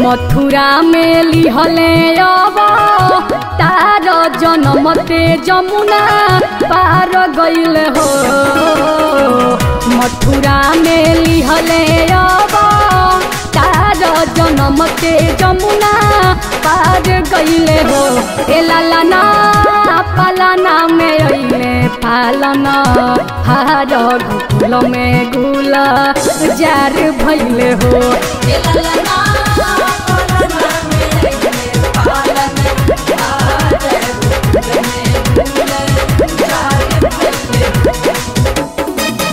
मथुरा में लिहले अब तार जनमते जमुना पार गईल हो मथुरा में लिहले अब तार जनमते जमुना पार गईले हो ए लालना पालना में अइले पालना हार गुल में गुल जार भइले हो ए लालना पालना में अइले पालना हार गुल में गुल जार भइले हो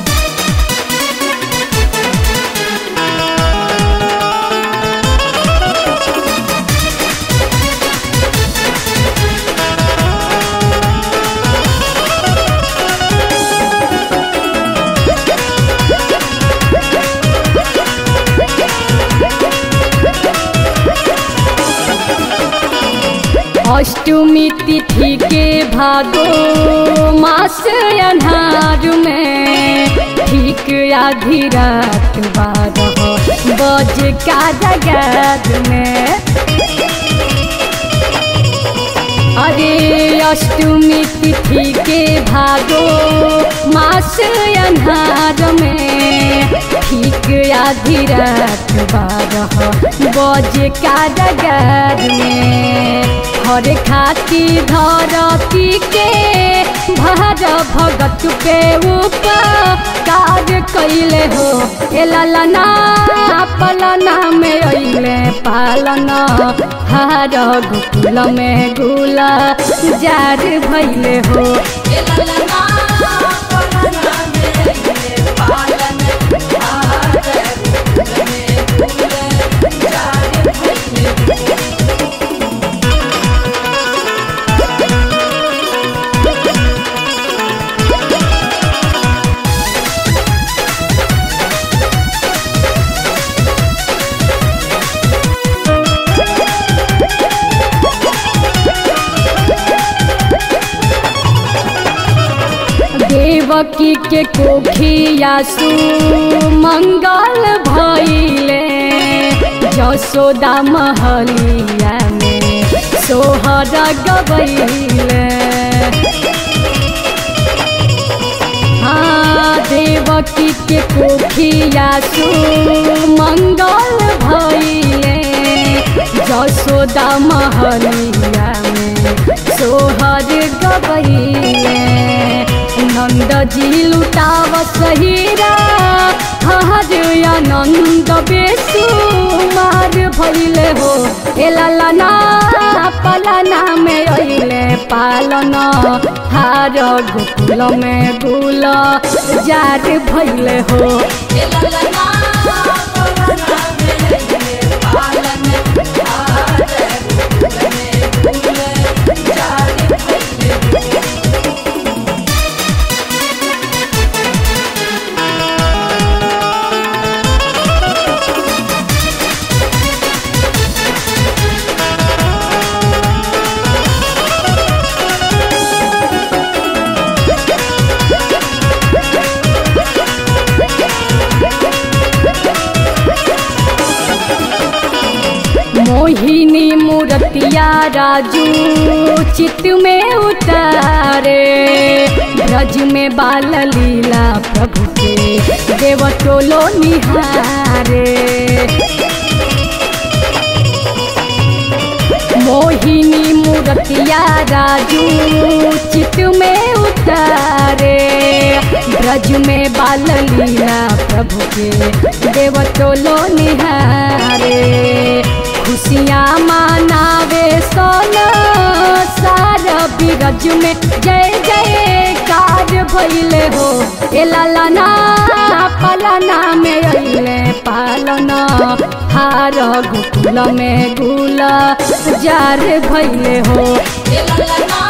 अष्टमी तिथि के भादो मास अन्हार में ठीक आधी रात बारह बज का जगत में अरे अष्टमी तिथि के भादो मास अन्हार में ठीक आधी रात बारह बज का जगत में हर खाती धरती के भर भगत के ऊपर कार्य कैले हो ए ललना पलना में अइले पालना हार गुकुल में गुला जार भइले हो ए ललना पलना में अइले पालना हार गुकुल में गुला जार भइले हो देवकी के कोखियासु मंगल भइले जसोदा महलिया में सोहर गबैले हाँ देवकी के कोखियासु मंगल भइले जसोदा महलिया में सोहर गबैले नंद जी लुटाव सहीरा हर आनंद बेसु मार भइले हो ए ललना पलना में अइले पालना हार गुकुल में गुल जार भइले हो ए ललना पलना में अइले पालना हार गुकुल में गुल जार भइले हो मोहिनी मूर्तिया राजू चित में उतारे ब्रज में बाल लीला प्रभु के देव टोलो निहारे मोहिनी मूर्तिया राजू चित में उतारे ब्रज में बाल लीला प्रभु के देव टोलो निहारे खुशियाँ मनावे सोना सारा बिरज में जय जय कार भइले हो ए ललना पलना में अइले पालना हार गुकुल में गुला जार भइले हो ए ललना